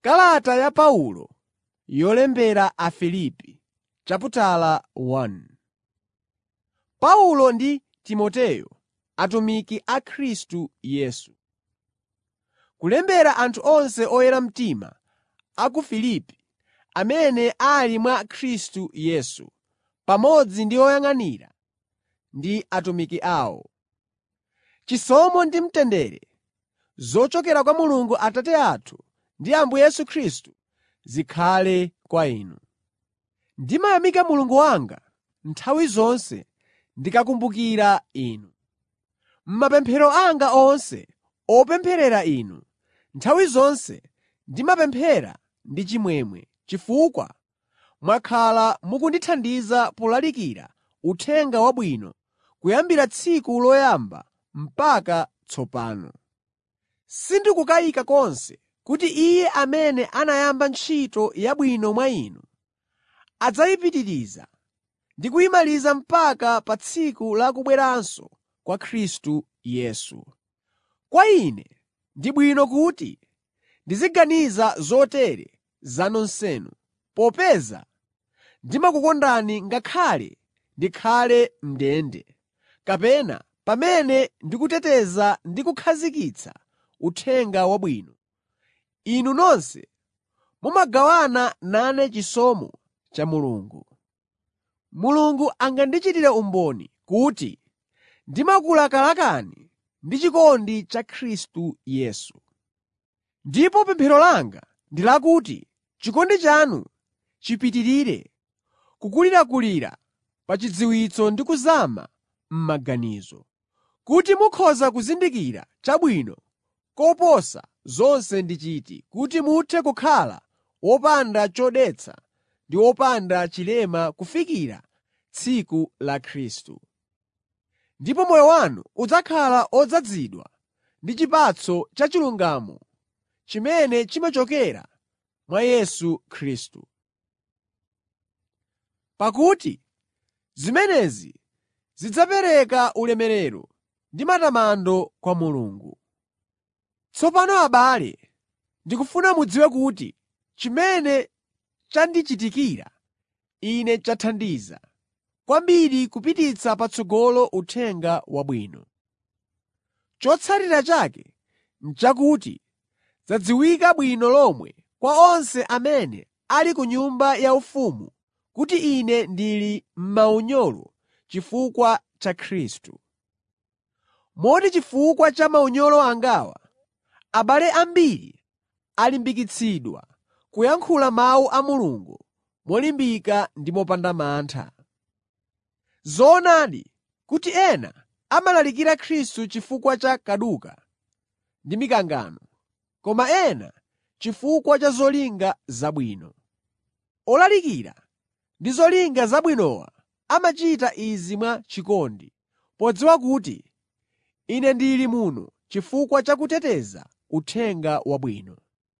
Kalata ya Paulo yolembera Afilipi Paulo ndi Timoteyo, atumiki a Khristu Yesu. Kulembera anthu onse oyera mtima a ku Filipi amene ali mwa Khristu Yesu, pamodzi ndi oyang'anira ndi atumiki awo. Chisomo ndi mtendere zochokera kwa Mulungu Atate athu ndi Ambuye Yesu Khristu zikhale kwa inu. Ndimayamika Mulungu wanga nthawi zonse ndikakumbukira inu. M'mapemphero anga onse opempherera inu, nthawi zonse ndimapemphera ndi chimwemwe chifukwa mwakhala mukundithandiza polalikira Uthenga Wabwino kuyambira tsiku loyamba mpaka tsopano. Sindikukayika konse kuti Iye amene anayamba ntchito yabwino mwa inu adzayipitiriza ndi kuyimaliza mpaka pa tsiku la kubweranso kwa Khristu Yesu. Kwa ine ndi bwino kuti ndiziganiza zotere za nonsenu, popeza ndimakukondani ngakhale ndikhale m'ndende, kapena pamene ndikuteteza ndi kukhazikitsa Uthenga Wabwino, inu nonse mumagawana nane chisomo cha Mulungu. Mulungu angandichitire umboni kuti ndimakulakalakani ndi chikondi cha Khristu Yesu. Ndipo pemphero langa ndi lakuti chikondi chanu chipitirire kukulirakulira pa chidziwitso ndi kuzama m'maganizo, kuti mukhoza kuzindikira chabwino koposa zonse ndi chiti, kuti muthe kukhala wopanda chodetsa ndi wopanda chilema kufikira tsiku la Khristu. Ndipo moyo wanu udzakhala odzazidwa ndi chipatso cha chilungamo chimene chimachokera mwa Yesu Khristu. Pakuti zimenezi zidzapereka ulemerero ndi matamando kwa Mulungu. Tsopano abale, ndikufuna mudziwe kuti chimene chandichitikira ine chathandiza kwambiri kupititsa patsogolo Uthenga Wabwino. Chotsatira chake n'chakuti zadziwika bwino lomwe kwa onse amene ali ku nyumba yaufumu kuti ine ndili m'maunyolo chifukwa cha Khristu. Moti chifukwa cha maunyolo angawa, abale ambiri alimbikitsidwa kuyankhula mawu a Mulungu molimbika ndi mopanda mantha. Zoonadi kuti ena amalalikira Khristu chifukwa cha kaduka ndi mikangano, koma ena chifukwa cha zolinga zabwino. Olalikira ndi zolinga zabwinowa amachita izi mwa chikondi, podziwa kuti ine ndili muno chifukwa cha kuteteza Uthenga Wabwino.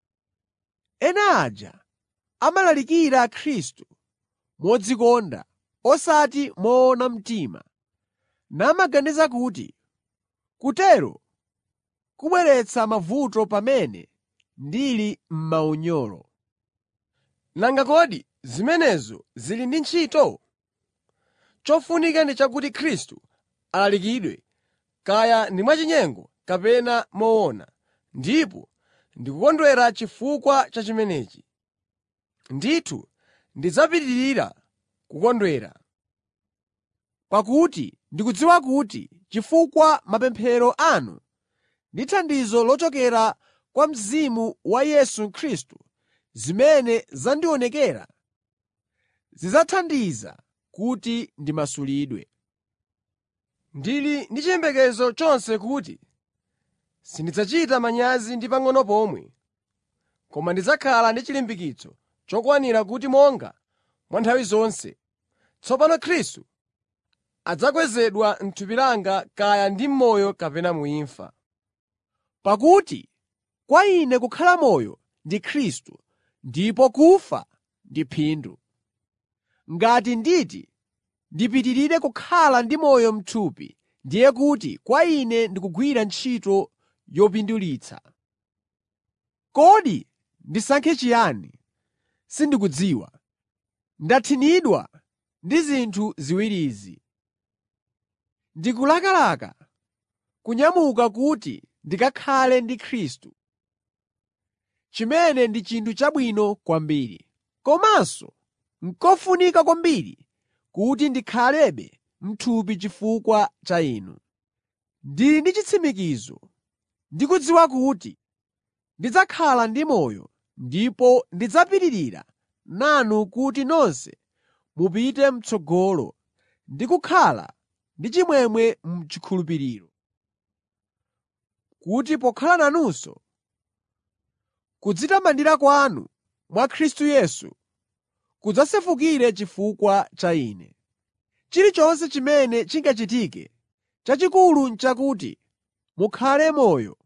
Ena aja amalalikira Khristu modzikonda osati moona mtima, namaganiza kuti kutero kubweretsa mavuto pamene ndili m'maunyolo. Nanga kodi zimenezo zili ndi ntchito? Chofunika ndi chakuti Khristu alalikidwe, kaya ndi mwachinyengo kapena moona, ndipo ndikukondwera chifukwa cha chimenechi. Ndithu ndidzapitirira kukondwera. Pakuti ndikudziwa kuti chifukwa mapemphero anu ndi thandizo lochokera kwa Mzimu wa Yesu Khristu zimene zandionekera zidzathandiza kuti ndimasulidwe. Ndili ndi chiyembekezo chonse kuti sindidzachita manyazi ndi pang'ono pomwe, koma ndidzakhala ndi chilimbikitso chokwanira kuti monga mwa nthawi zonse, tsopano Khristu adzakwezedwa m'thupi langa kaya ndi m'moyo kapena mu imfa. Pakuti kwa ine kukhala moyo ndi Khristu ndipo kufa ndi phindu. Ngati nditi ndipitirire kukhala ndi moyo m'thupi, ndiye kuti kwa ine ndikugwira ntchito yopindulitsa. Kodi ndisankhe chiyani, sindikudziwa. Ndathinidwa ndi zinthu ziwirizi. Ndikulakalaka kunyamuka kuti ndikakhale ndi Khristu, chimene ndi chinthu chabwino kwambiri. Komanso n'kofunika kwambiri kuti ndikhalebe m'thupi chifukwa cha inu. Ndili ndi chitsimikizo ndi kudziwa kuti ndidzakhala ndi moyo ndipo ndidzapitirira nanu kuti nonse mupite m'tsogolo ndi kukhala ndi chimwemwe m'chikhulupiriro, kuti pokhala nanunso, kudzitamandira kwanu mwa Khristu Yesu kudzasefukire chifukwa cha ine. Chilichonse chimene chingachitike, chachikulu n'chakuti mukhale moyo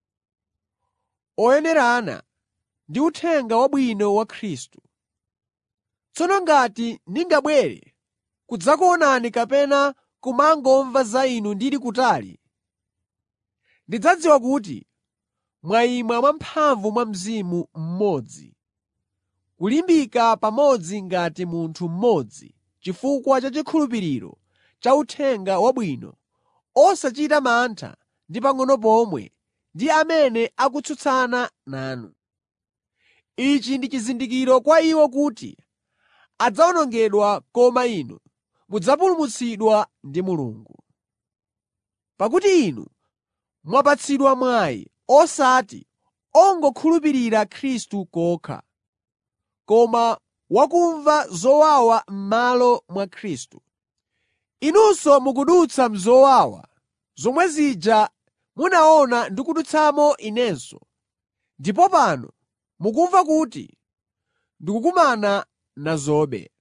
oyenerana ndi Uthenga Wabwino wa Khristu. Tsono ngati ndingabwere kudzakuonani kapena kumangomva za inu ndili kutali, ndidzadziwa kuti mwayima mwamphamvu mwa Mzimu mmodzi, kulimbika pamodzi ngati munthu mmodzi chifukwa cha chikhulupiriro cha Uthenga Wabwino, osachita mantha ndi pang'ono pomwe ndi amene akutsutsana nanu. Ichi ndi chizindikiro kwa iwo kuti adzawonongedwa koma inu mudzapulumutsidwa ndi Mulungu. Pakuti inu mwapatsidwa mwayi osati ongokhulupirira Khristu kokha, koma wakumva zowawa m'malo mwa Khristu. Inunso mukudutsa m'zowawa zomwe zija munaona ndikudutsamo inenso, ndipo pano mukumva kuti ndikukumana nazobe.